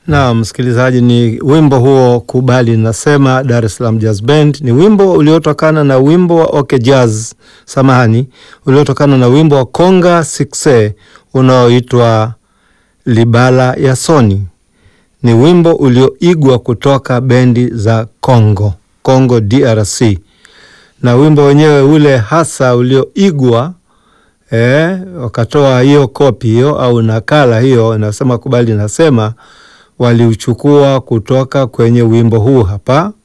Na msikilizaji, ni wimbo huo kubali nasema, Dar es Salaam Jazz Band. Ni wimbo uliotokana na wimbo wa OK Jazz, samahani, uliotokana na wimbo wa Konga Sikse unaoitwa Libala ya Soni. Ni wimbo ulioigwa kutoka bendi za Congo, Congo DRC, na wimbo wenyewe ule hasa ulioigwa eh, wakatoa hiyo kopi hiyo au nakala hiyo, nasema kubali nasema waliuchukua kutoka kwenye wimbo huu hapa